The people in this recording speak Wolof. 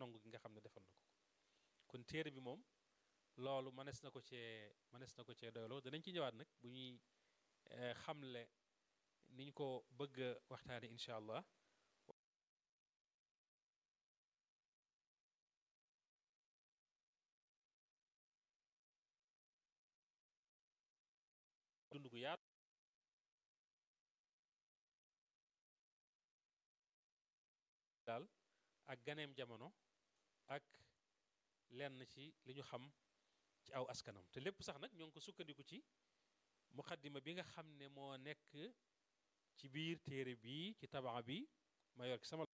nangu gi nga xam ne defal na ko kon téere bi moom loolu mënees na ko cee mënees na ko cee doyloo danañ ci ñëwaat nag bu ñuy xamle ni ñu ko bëgg a waxtaane incha allah dund gu yaatu daal ak ganeem jamono ak lenn ci li ñu xam ci aw askanam te lépp sax nag ñoo ngi ko sukkandiku ci muqaddima bi nga xam ne moo nekk ci biir téere bii ci tabaa bi ma yor ci sama